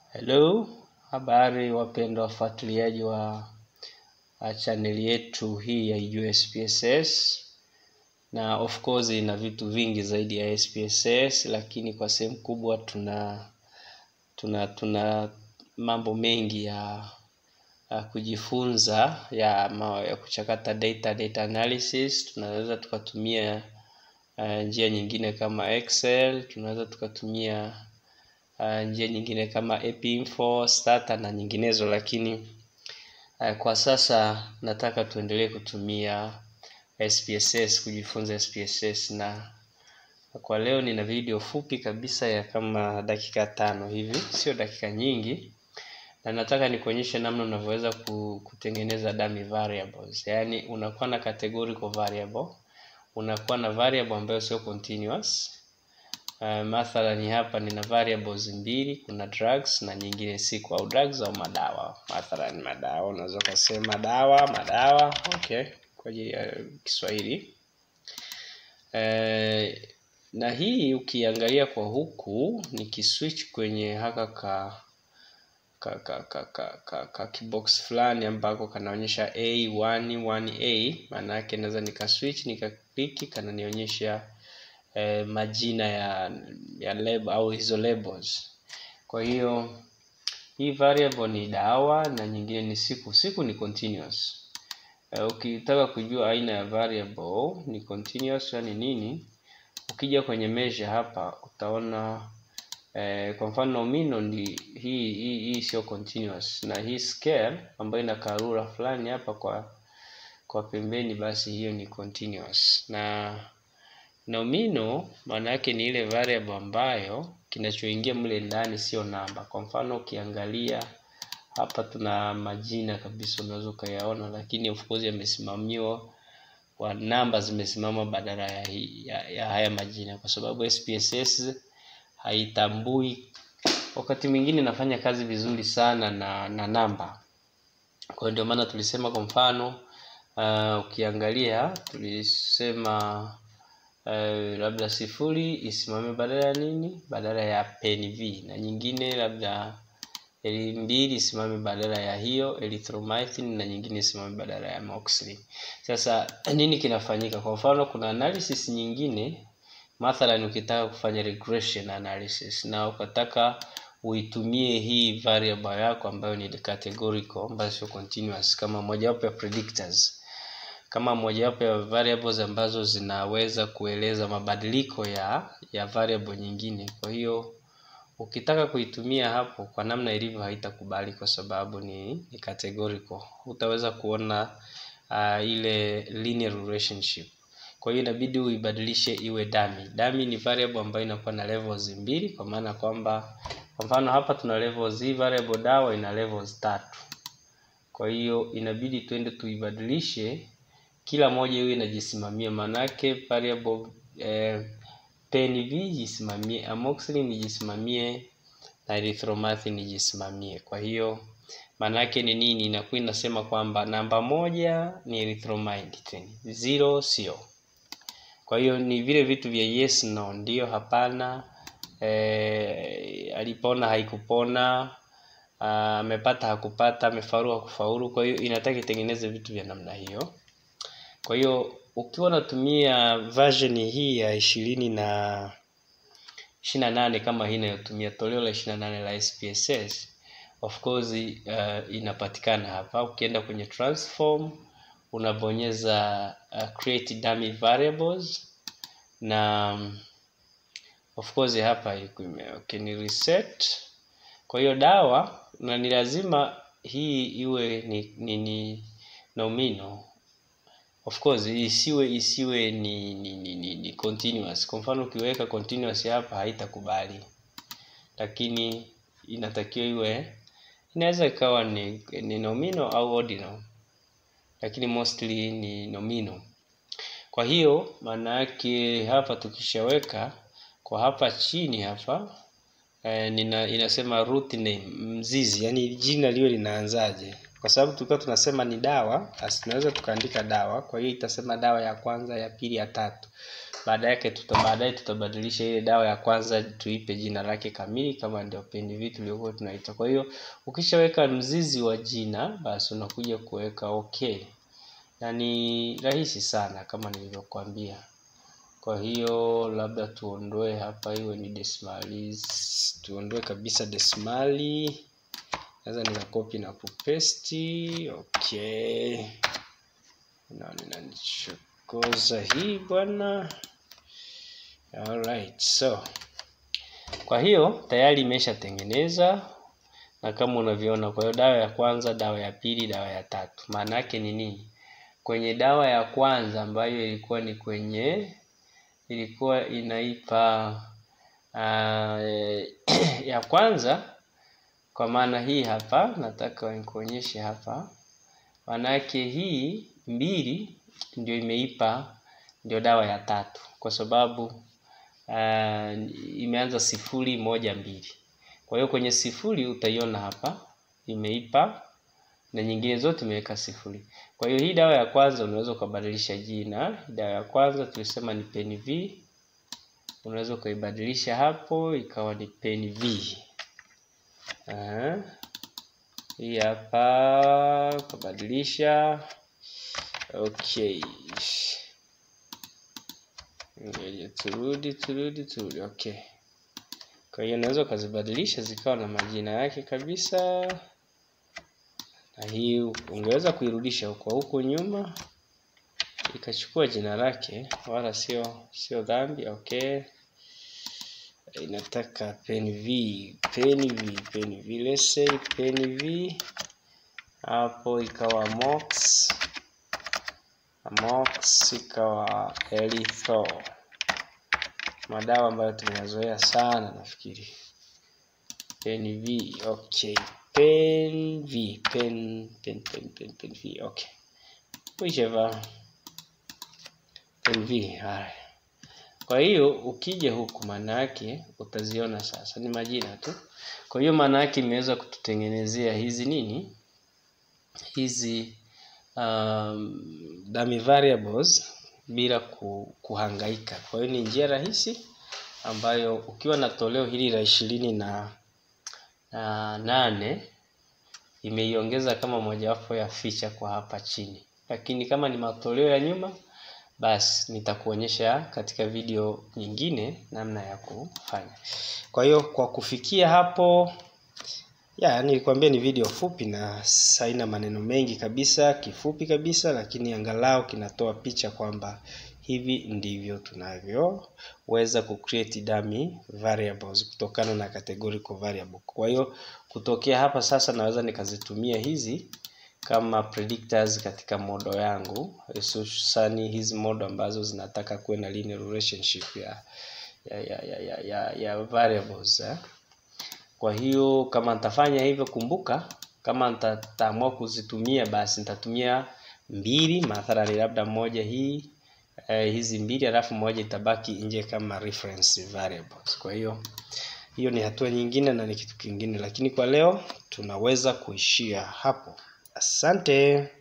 Hello, habari wapendwa wafuatiliaji wa uh, chaneli yetu hii ya USPSS na of course ina vitu vingi zaidi ya SPSS, lakini kwa sehemu kubwa tuna tuna tuna mambo mengi ya, ya kujifunza ya, ma, ya kuchakata data, data analysis. Tunaweza tukatumia uh, njia nyingine kama Excel, tunaweza tukatumia uh, njia nyingine kama Epinfo, Stata na nyinginezo, lakini uh, kwa sasa nataka tuendelee kutumia SPSS kujifunza SPSS, na kwa leo nina video fupi kabisa ya kama dakika tano hivi, sio dakika nyingi, na nataka nikuonyeshe namna unavyoweza kutengeneza dummy variables, yaani unakuwa na categorical variable, unakuwa na variable ambayo sio continuous Uh, mathalani hapa nina variables mbili, kuna drugs na nyingine siku au drugs au madawa. Mathalan madawa, unaweza kusema dawa, madawa, okay, kwa ajili ya Kiswahili. Uh, na hii ukiangalia kwa huku nikiswitch kwenye haka ka ka ka ka, ka, ka, ka kibox fulani ambako kanaonyesha A1 1A, maana yake naweza nikaswitch nikakliki, kananionyesha eh, majina ya ya label au hizo labels. Kwa hiyo hii variable ni dawa na nyingine ni siku. Siku ni continuous. Eh, ukitaka kujua aina ya variable ni continuous yani nini, ukija kwenye measure hapa utaona eh, kwa mfano nomino ni hii hii hii sio continuous, na hii scale ambayo ina karura fulani hapa kwa kwa pembeni, basi hiyo ni continuous na Nomino maana yake ni ile variable ambayo kinachoingia mle ndani sio namba. Kwa mfano ukiangalia hapa tuna majina kabisa, unaweza ukayaona, lakini of course yamesimamiwa kwa namba, zimesimama badala ya, ya, ya haya majina, kwa sababu SPSS haitambui. Wakati mwingine nafanya kazi vizuri sana na, na namba. Kwa hiyo ndio maana tulisema, kwa mfano uh, ukiangalia tulisema Uh, labda sifuri isimame badala ya nini, badala ya pen v, na nyingine labda eli mbili isimame badala ya hiyo erythromycin, na nyingine isimame badala ya amoxicillin. Sasa nini kinafanyika? Kwa mfano kuna analysis nyingine, mathalan ukitaka kufanya regression analysis na ukataka uitumie hii variable yako ambayo ni categorical, ambayo sio continuous, kama mojawapo ya predictors kama mojawapo ya variables ambazo zinaweza kueleza mabadiliko ya ya variable nyingine. Kwa hiyo ukitaka kuitumia hapo kwa namna ilivyo haitakubali kwa sababu ni, ni categorical. Utaweza kuona uh, ile linear relationship. Kwa hiyo inabidi uibadilishe iwe dummy. Dummy ni variable ambayo inakuwa na levels mbili, kwa maana kwamba kwa mfano hapa tuna levels, hii variable dawa ina levels tatu. Kwa hiyo inabidi twende tuibadilishe kila moja hiyo inajisimamia, manake variable eh, PNV jisimamie, amoxicillin ijisimamie na erythromycin ijisimamie. Kwa hiyo manake ni nini? Inakuwa inasema kwamba namba moja ni erythromycin, zero sio. Kwa hiyo ni vile vitu vya yes no, ndio hapana, eh, alipona haikupona, amepata uh, hakupata, amefaulu hakufaulu. Kwa hiyo inataka itengeneze vitu vya namna hiyo. Kwa hiyo ukiwa unatumia version hii ya ishirini na ishirini na nane kama hii inayotumia toleo la ishirini na nane la SPSS, of course uh, inapatikana hapa. Ukienda kwenye transform unabonyeza uh, create dummy variables na of course hapa okay, ni reset. Kwa hiyo dawa na ni lazima hii iwe ni, ni, ni nomino of course isiwe isiwe ni, ni, ni, ni, ni continuous. Kwa mfano ukiweka continuous hapa haitakubali, lakini inatakiwa iwe, inaweza ikawa ni, ni nomino au ordinal, lakini mostly ni nomino. Kwa hiyo maana yake hapa tukishaweka kwa hapa chini hapa eh, nina, inasema root name, mzizi, yani jina liwe linaanzaje kwa sababu tulikuwa tunasema ni dawa, basi tunaweza tukaandika dawa. Kwa hiyo itasema dawa ya kwanza, ya pili, ya tatu. baada yake tuta baadaye tutabadilisha ile dawa ya kwanza tuipe jina lake kamili kama ndio PNV tuliokuwa tunaita. Kwa hiyo ukishaweka mzizi wa jina basi unakuja kuweka okay, na ni rahisi sana kama nilivyokuambia. Kwa hiyo labda tuondoe hapa, iwe ni desimali, tuondoe kabisa desimali. Naweza nikakopi na kupesti. Okay, na ninanichokoza hii bwana. Alright, so kwa hiyo tayari imeshatengeneza na kama unavyoona. Kwa hiyo dawa ya kwanza, dawa ya pili, dawa ya tatu. Maana yake ni nini? Kwenye dawa ya kwanza ambayo ilikuwa ni kwenye ilikuwa inaipa uh, ya kwanza kwa maana hii hapa, nataka nikuonyeshe hapa. Maana yake hii mbili ndio imeipa ndio dawa ya tatu, kwa sababu uh, imeanza sifuri moja mbili. Kwa hiyo kwenye sifuri utaiona hapa imeipa na nyingine zote imeweka sifuri. Kwa hiyo hii dawa ya kwanza unaweza ukabadilisha jina. Dawa ya kwanza tulisema ni PNV, unaweza ukaibadilisha hapo ikawa ni PNV. Aha. Hii hapa ukabadilisha. Okay, ngoja turudi turudi turudi. Okay, kwa hiyo unaweza ukazibadilisha zikawa na majina yake kabisa na hii ungeweza kuirudisha huko huko nyuma ikachukua jina lake, wala sio sio dhambi. Okay, inataka PNV PNV PNV, let's say PNV hapo ikawa mox mox ikawa erythro, madawa ambayo tumeyazoea sana nafikiri PNV. Okay, PNV pen pen pen pen PNV okay, whichever PNV. Haya, kwa hiyo ukija huku, maana yake utaziona sasa ni majina tu. Kwa hiyo maana yake imeweza kututengenezea hizi nini hizi um, dummy variables bila kuhangaika. Kwa hiyo ni njia rahisi ambayo ukiwa na toleo hili la ishirini na na nane imeiongeza kama mojawapo ya feature kwa hapa chini, lakini kama ni matoleo ya nyuma, basi nitakuonyesha katika video nyingine namna ya kufanya. Kwa hiyo kwa kufikia hapo, ya nilikwambia ni video fupi na haina maneno mengi kabisa, kifupi kabisa, lakini angalau kinatoa picha kwamba hivi ndivyo tunavyoweza ku create dummy variables kutokana na categorical variable. Kwa hiyo kutokea hapa sasa naweza nikazitumia hizi kama predictors katika modo yangu, hususani hizi modo ambazo zinataka kuwe na linear relationship ya ya ya ya, ya, ya, ya variables eh. Kwa hiyo kama nitafanya hivyo, kumbuka kama nitaamua kuzitumia basi nitatumia mbili mathalani, labda moja hii eh, hizi mbili alafu moja itabaki nje kama reference variables. Kwa hiyo hiyo ni hatua nyingine na ni kitu kingine, lakini kwa leo tunaweza kuishia hapo. Asante.